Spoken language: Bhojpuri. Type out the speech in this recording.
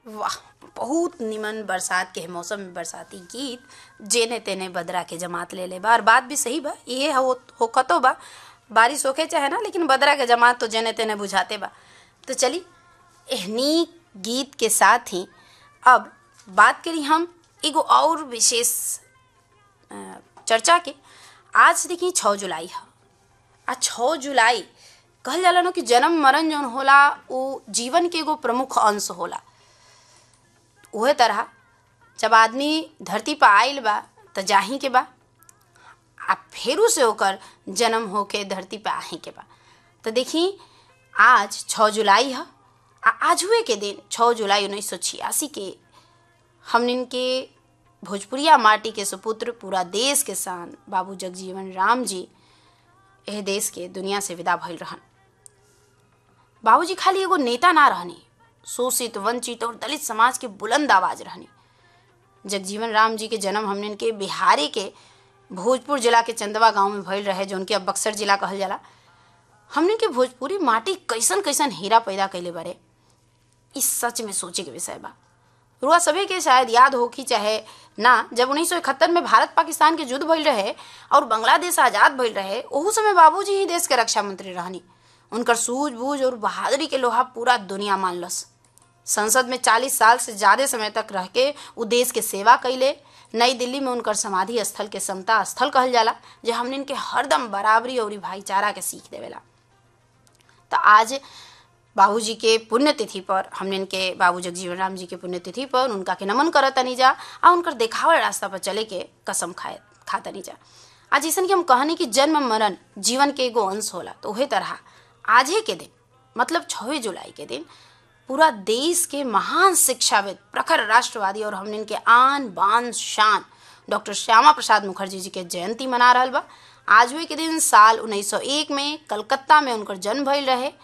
वाह बहुत निमन बरसात के मौसम में बरसाती गीत जेने तेने बदरा के जमात ले ले बा और बात भी सही बा ये हो होकतो बा बारिश होके चाहे ना लेकिन बदरा के जमात तो जेने तेने बुझाते बा तो चली एहनी गीत के साथ ही अब बात करी हम एगो और विशेष अ, चर्चा के आज देखी छः जुलाई है आ छः जुलाई कहल जाला ना कि जन्म मरण जौन होला वो जीवन के एगो प्रमुख अंश होला उहे तरह जब आदमी धरती पर आइल बा त जाही के बा आ फेरू से ओकर जन्म होके धरती पे आही के बा तो देखी आज छः जुलाई है आ आज हुए के दिन छः जुलाई उन्नीस सौ छियासी के हमनिन के भोजपुरिया माटी के सुपुत्र पूरा देश के शान बाबू जगजीवन राम जी एह देश के दुनिया से विदा भइल रहन बाबूजी खाली एगो नेता ना रहनी शोषित वंचित और दलित समाज के बुलंद आवाज रहनी जगजीवन राम जी के जन्म हमने के बिहारी के भोजपुर जिला के चंदवा गांव में भइल रहे जो उनके अब बक्सर जिला कहल जाला हमने के भोजपुरी माटी कैसन कैसन हीरा पैदा कैले बारे इस सच में सोचे के विषय बा रुआ सभी के शायद याद हो कि चाहे ना जब उन्नीस सौ इकहत्तर में भारत पाकिस्तान के युद्ध भइल रहे और बांग्लादेश आजाद भइल रहे ओहू समय बाबूजी ही देश के रक्षा मंत्री रहनी उनकर सूझबूझ और बहादुरी के लोहा पूरा दुनिया मानलस संसद में 40 साल से ज़्यादा समय तक रह के उ देश के सेवा कैले नई दिल्ली में उनकर समाधि स्थल के समता स्थल कहल जाला जो हमने इनके हरदम बराबरी और भाईचारा के सीख देवेला तो आज बाबूजी के पुण्यतिथि पर हमने इनके बाबू जगजीवन राम जी के पुण्यतिथि पर उनका के नमन करत तनी जा आ उनकर देखावल रास्ता पर चले के कसम खाए खातनी जा आज जैसन कि हम कहनी कि जन्म मरण जीवन के एगो अंश होला तो वही तरह आजे के दिन मतलब छवे जुलाई के दिन पूरा देश के महान शिक्षाविद प्रखर राष्ट्रवादी और हमने इनके आन बान शान डॉक्टर श्यामा प्रसाद मुखर्जी जी के जयंती मना रहल बा आज हुए के दिन साल 1901 में कलकत्ता में उनकर जन्म भइल रहे